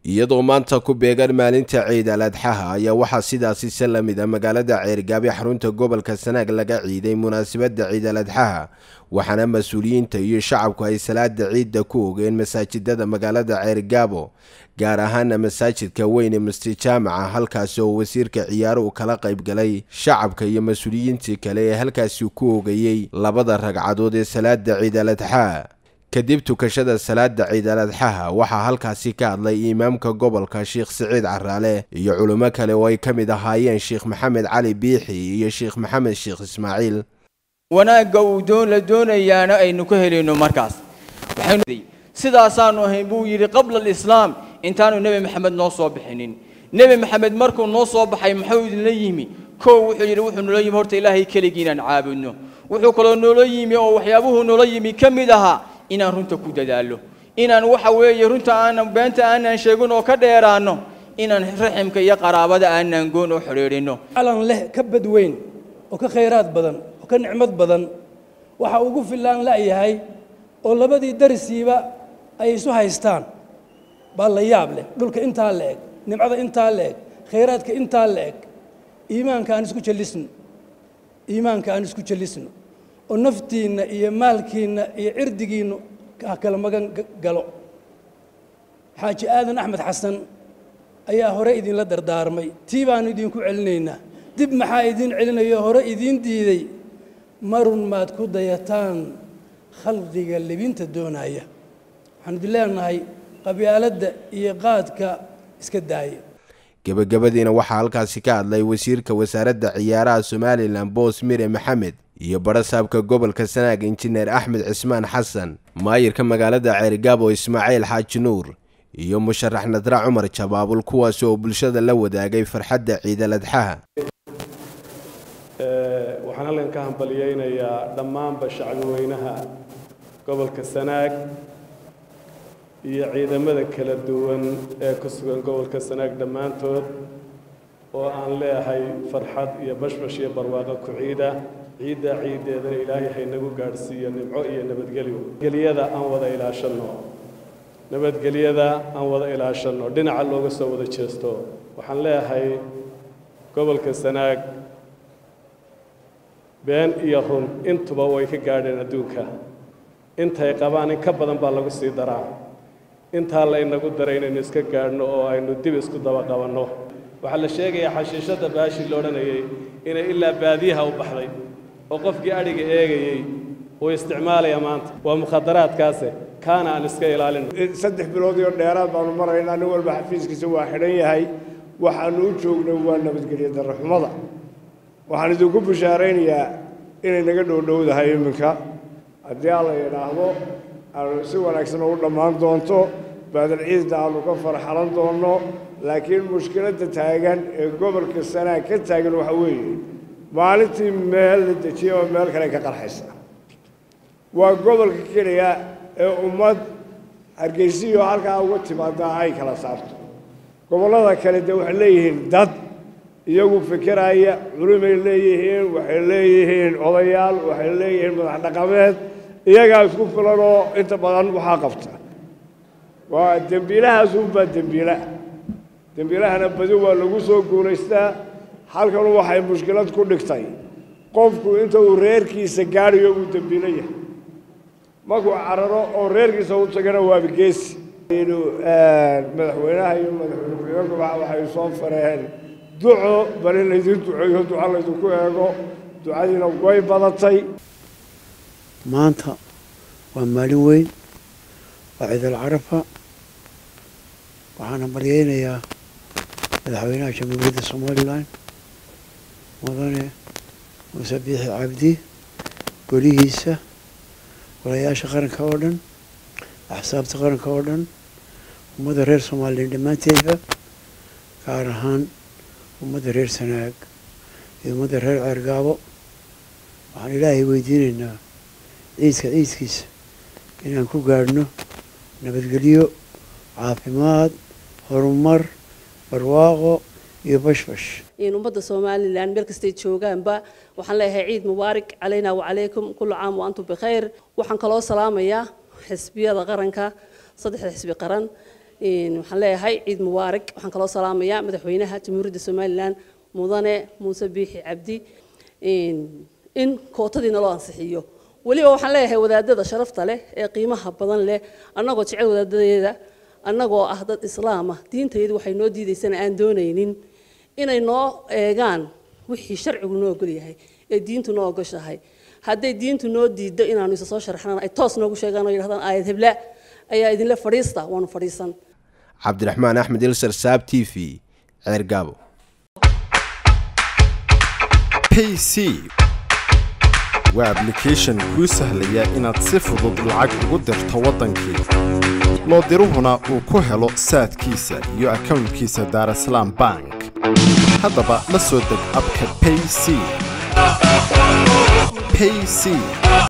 iyadoo maanta ku beegan maalinta ciid al adxaha ayaa waxaa sidaasi se la mid a magaalada ceergaabe xarunta gobolka sanaag laga ciiday munaasabadda ciid al adxaha waxaana mas-uuliyiinta iyo shacabku ay salaada ciidda ku ogeen masaajidada magaalada ceergaabo gaar ahaana masaajidka weyne masjid jaamaca halkaasi oo wasiirka ciyaaruhu kala qaybgalay shacabka iyo mas-uuliyiintii kale ee halkaasi ku ogayey labada ragcadood ee salaada ciid al adxaa kadib tukashada salaada ciid al adxaha waxaa halkaasi ka hadlay imaamka gobolka sheekh siciid caraale iyo culimo kale oo ay ka mid ahaayeen sheekh maxamed cali biixi iyo sheekh maxamed sheekh ismaaciil wanaagga uu doon la doonayaana aynu ka helayno markaas sidaasaanu ahayn buu yidhi qabla alislaam intaanu nebi maxamed noo soo bixinin nebi maxamed markuu noo soo baxay muxuu idinla yimi kow wuxuu yidhi wuxuu noola yimi horta ilaahay keligii inaan caabudno wuxuu kaloo noola yimi oo waxyaabuhuu noola yimi ka mid ahaa inaan runta ku dadaallo inaan waxa weeye runta aanan beenta aanan sheegin oo ka dheeraanno inaan raximka iyo qaraabada aanan goon oo xidhiidhinno calan leh ka badweyn oo ka khayraad badan oo ka nicmad badan waxa ugu fillaan la'yahay oo labadii darisiiba ay isu haystaan baa la yaab leh dhulka intaa la eg nimcada intaa la eg khayraadka intaa la eg iimaanka aan isku jallisno iimaanka aan isku jallisno oo naftiinna iyo maalkiinna iyo cirdigiinnu ha kala magan galo xaaji aadan axmed xasan ayaa hore idinla dardaarmay tii baannu idinku celinaynaa dib maxaa idiin celinayo hore idiin diiday marun maad ku dayataan khalqiga libinta doonaya waxaanu idin leenahay qabyaaladda iyo qaadka iska daaya gebagabadiina waxaa halkaasi ka hadlay wasiirka wasaaradda ciyaaraha somalilan boos mire maxamed iyo barasaabka gobolka sanaag injineer axmed cismaan xasan maayirka magaalada ceerigaabo ismaaciil xaaji nuur iyo musharax nadra cumar jabaabul kuwaas oo bulshada la wadaagay farxadda ciidal adxaha waxaan halkan ka hambaliyeynayaa dhammaanba shacbiweynaha gobolka sanaag iyo ciidamada kala duwan ee ku sugan gobolka sanaag dhammaantood oo aan leeyahay farxad iyo bashbash iyo barwaaqo ku ciida ciiddaa ciiddeedana ilaahay haynagu gaadhsiiyo nimco iyo nabadgelyo gelyada aan wada ilaashanno nabadgelyada aan wada ilaashanno dhinaca looga soo wada jeesto waxaan leeyahay gobolka sanaag been iyo run intuba way ka gaadheen adduunka intay qabaan in ka badan baa lagu sii daraa intaa laynagu daray inaynu iska gaadhno oo aynu dib isku daba qabanno waxaa la sheegayaa xashiishadda baashii la odhanayay inay ilaa baadiyaha u baxday oo qofkii adhiga eegayey uu isticmaalaya maanta waa mukhadaraadkaase kaana aan iska ilaalino saddex bilood iyo dheeraad baanu maraynaa nin walba xafiiskiisa waa xidhan yahay waxaanu u joognay waa nabadgelyo darraxumada waxaan idinku bishaaraynayaa inay naga dhowdhowdahay iminka haddii alla yidhaahdo aanu si wanaagsan ugu dhammaan doonto baadal ciidda aanu ka farxalan doonno laakiin mushkiladda taagan ee gobolka sanaag ka taagan waxa weeye maalintii meel la dejiya oo meel kale ka qarxaysa waa gobolka keliya ee ummad hargeysiyo halkaa uga timaadaa ay kala saarto gobollada kale dee waxay leeyihiin dad iyagu fikiraya culimay leeyihiin waxay leeyihiin odayaal waxay leeyihiin madax dhaqameed iyagaa isku filan oo inta badan waxaa qabta waa dembiilahaas unbaa dembiila dembiilahana badi waa lagu soo guulaystaa halkanu waxay mushkilad ku dhigtay qofku inta uu reerkiisa gaadhayo uu dembiilo yahay markuu cararo oo reerkiisa u tagana waaba geesi madaxweynaha iyo madaxweyne ku-xigeenkuba waxay soo fareen duco bal in laydin duceeyo duco laydinku eego ducadiina way badatay maanta waa maalin weyn waa ciidal carafa waxaana baryeynayaa madaxweynaha jamhuuriyadda somalilan mudane muuse biixi cabdi golihiisa golayaasha qaranka oo dhan axsaabta qaranka oo dhan ummadda reer somalilan dhammaanteedba gaar ahaan ummadda reer sanaag iyo ummadda reer ceergaabo waxaan ilaahay weydiinaynaa ciidka ciidkiisa inaan ku gaadhno nabadgelyo caafimaad horumar barwaaqo iyo bashbash ummadda somalilan meel kastay joogaanba waxaan leeyahay ciid mubaarak calayna wacalaykum kullu caam wa antum bikhayr waxaan kaloo salaamayaa xisbiyada qaranka saddexda xisbi qaran waxaan leeyahay ciid mubaarak waxaan kaloo salaamayaa madaxweynaha jamhuuriyadda somalilan mudane muuse biixi cabdi in kootadiina loo ansixiyo weliba waxaan leeyahay wadaadada sharafta leh ee qiimaha badan leh annagoo jecel wadaadadeeda annagoo ah dad islaam ah diintayadu waxay noo diidaysana aan doonaynin inay noo eegaan wixii sharcigu noo ogol yahay ee diintu noo ogoshahay hadday diintu noo diiddo inaanu isa soo sharaxnaan ay toos noogu sheegaan oo yidhahdaan aayad hebla ayaa idinle fadhiista waanu fadhiisan cabdiraxmaan axmed ilsar saab t v ceergaabo payc waa ablication kuu sahlaya inaad si fudud lacag ugu dirto waddankii loo diruhuna uu ku helo saadkiisa iyo akownkiisa daarasalaam bank haddaba la soo deg abka payc payc